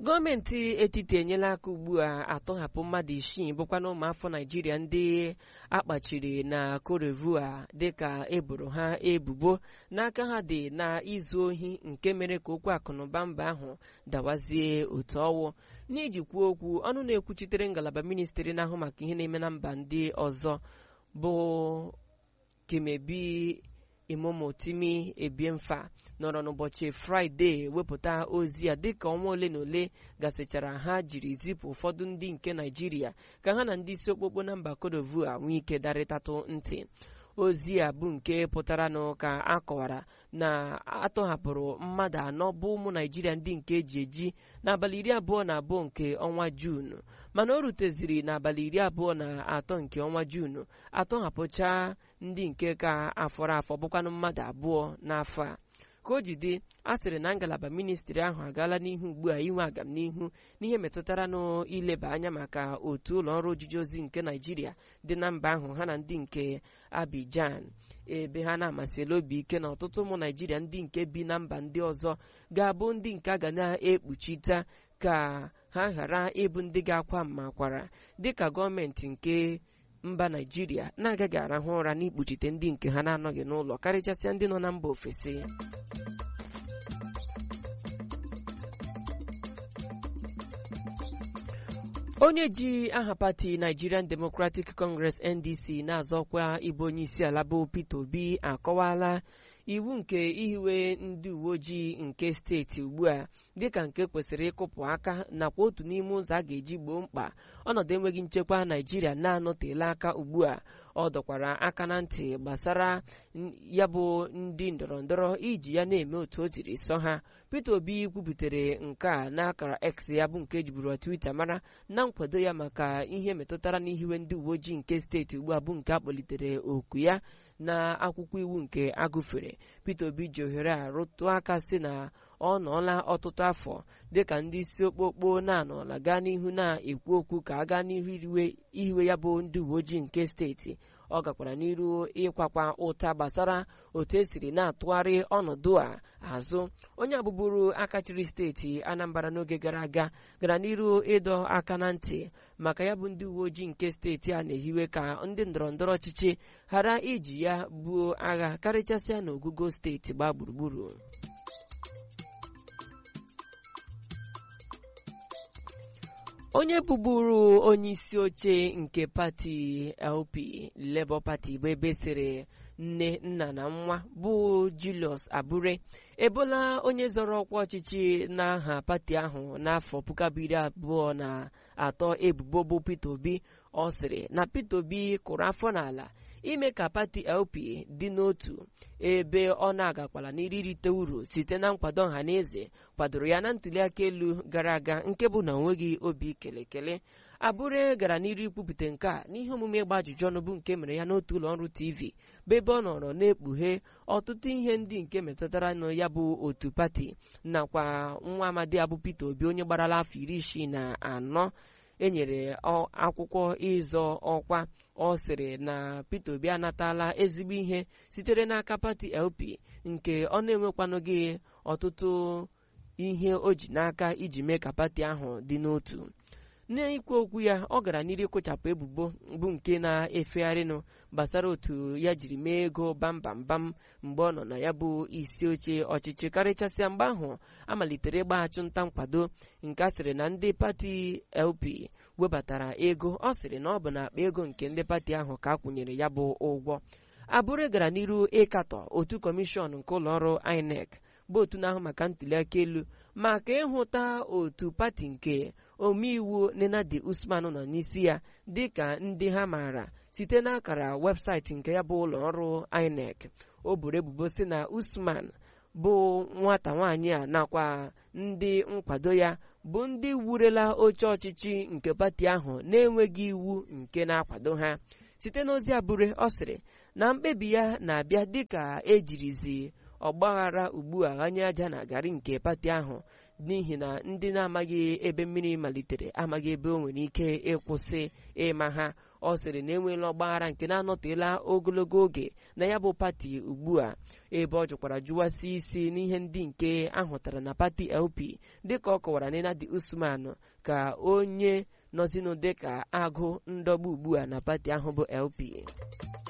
gọọmenti etiti enyela aka ugbu a atọhapụ mmadụ isii bụkwa na ụmụafọ naijiria ndị akpachiri na korevua dịka eboro ha ebubo n'aka ha dị na izu ohi nke mere ka okwu akụnụba mba ahụ dawazie otu ọwụ n'iji kwuo okwu ọnụ na-ekwuchitere ngalaba ministri na-ahụ maka ihe na-eme na mba ndị ọzọ bụ kemebi imomotimi ebiemfa nọrọ n'ụbọchị fraịde wepụta ozi ya dịka ọnwa ole na ole gasịchara ha jiri zipụ ụfọdụ ndị nke naijiria ka ha na ndị isi okpokpo na mba kodovua nwee ike darịtatụ ntị ozi a bụ nke pụtara n'ụka a kọwara na atọhapụrụ mmadụ anọ bụ ụmụ naijiria ndị nke eji eji n'abalị iri abụọ na abụọ nke ọnwa juunu mana o ruteziri n'abalị iri abụọ na atọ nke ọnwa juunu atọhapụcha ndị nke ka afọrọ afọ bụkwanụ mmadụ abụọ n'afọ a ka o ji dị a sịrị na ngalaba ministri ahụ agaala n'ihu ugbu a inwe agamnihu n'ihe metụtara n'ileba anya maka otu ụlọ ọrụ ojiji ozi nke naijiria dị na mba ahụ ha na ndị nke abijan ebe ha na-amasịla obi ike na ọtụtụ ụmụ naijiria ndị nke bi na mba ndị ọzọ ga-abụ ndị nke a ga na-ekpuchita ka ha ghara ịbụ ndị ga-akwa mmakwara dịka gọọmenti nke mba naijiria na-agaghị arahụ ụra n'ikpuchite ndị nke ha na-anọghị n'ụlọ karịchasịa ndị nọ na mba ofesi onye ji aha pati nigerian democratic congress ndc na-azọkwa ịbụ onye isi ala bụ peter obi akọwala iwu nke ihiwe ndị uwe ojii nke steeti ugbu a dịka nke kwesịrị ịkụpụ aka nakwa otu n'ime ụzọ a ga-eji gboo mkpa ọnọdụ enweghị nchekwa naijiria na-anọtela aka ugbu a ọ dọkwara aka na ntị gbasara ya bụ ndị ndọrọndọrọ iji ya na-eme otu o jiri sọ ha peter obi kwubutere nke a n'akara x ya bụ nke ejiburu twitter mara na nkwado ya maka ihe metụtara n'ihiwe ndị uwe ojii nke steeti ugbu a bụ nke akpọlitere oku ya na akwụkwọ iwu nke agụfere peter obi ji ohere a rụtụ aka sị na ọ nọọla ọtụtụ afọ dịka ndị isi okpokpo na-anọla gaa n'ihu na-ekwu okwu ka a gaa n'ihu ihiwe ya bụ ndị uwe ojii nke steeti ọ gakwara n'iru ịkwakwa ụta gbasara otu esiri na-atụgharị ọnọdụ a azụ onye abụbụrụ aka chịrị steeti anambra n'oge gara aga gara n'iru ịdọ aka na ntị maka ya bụ ndị uwe ojii nke steeti a na-ehiwe ka ndị ndọrọndọrọ ọchịchị ghara iji ya buo agha karịchasịa n'ogugo steeti gbaa gburugburu onye bụburu onye isi oche nke pati LP Labour Party bụ ebe sịrị nne nna na nwa bụ Julius Abure ebola onye zọrọ ọkwa ọchịchị n'aha pati ahụ n'afọ puku abụọ iri abụọ na atọ ebubo bụ Peter Obi ọ sịrị na Peter Obi kụrụ afọ n'ala ime ka pati LP dị n'otu ebe ọ na-agakwala n'iririte uru site na nkwado ọha na eze kwadoro ya na ntuliaka elu gara aga nke bụ na onweghị obi kelekele abụre gara n'iru ikwupụta nke a n'ihe omume ịgba ajụjụ ọnụ bụ nke mere ya n'otu ụlọ ọrụ tv bụ ebe ọ nọrọ na-ekpughe ọtụtụ ihe ndị nke metụtara na ya bụ otu pati nakwa nwa amadi abụ Peter Obi onye gbarala afọ iri isii na anọ enyere akwụkwọ ịzọ ọkwa ọ sịrị na Peter Obi anatala ezigbo ihe sitere n'aka pati LP nke ọ na-enwekwanụghị ọtụtụ ihe o ji n'aka iji mee ka pati ahụ dị n'otu n'ikwu okwu ya ọ gara n'iru kụchapụ ebubo bụ nke na-efegharịnụ gbasara otu ya jiri mee ego bambambam mgbe ọ nọ na ya bụ isi oche ọchịchị karịchasịa mgbe ahụ amalitere ịgbaghachi nta nkwado nke a sịrị na ndị pati LP webatara ego ọ sịrị na ọ bụ na akpa ego nke ndị pati ahụ ka a kwụnyere ya bụ ụgwọ abụrụ gara n'iru ịkatọ otu kọmishọn nke ụlọọrụ INEC bụ otu na-ahụ maka ntuliaka elu maka ịhụta otu pati nke omeiwu nenadi usman nọ n'isi ya dịka ndị ha maara site n'akara webụsaịtị nke ya bụ ụlọ ọrụ INEC o buru ebubo si na usman bụ nwata nwaanyị a nakwa ndị nkwado ya bụ ndị wurela oche ọchịchị nke pati ahụ na-enweghị iwu nke na-akwado ha site n'ozi abụre ọ sịrị na mkpebi ya na-abịa dịka ejirizi ọgbaghara ugbu a ghanye aja na garị nke pati ahụ n'ihi na ndị na-amaghị ebe mmiri malitere amaghị ebe o nwere ike ịkwụsị ịma ha ọ sịrị na enweela ọgbaghara nke na-anọtela ogologo oge na ya bụ pati ugbu a ebe ọ jụkwara jụwasị isi n'ihe ndị nke ahụtara na pati LP dịka ọ kọwara na Nadi Usman ka onye nọzinụ dịka agụ ndọgbu ugbu a na pati ahụ bụ LP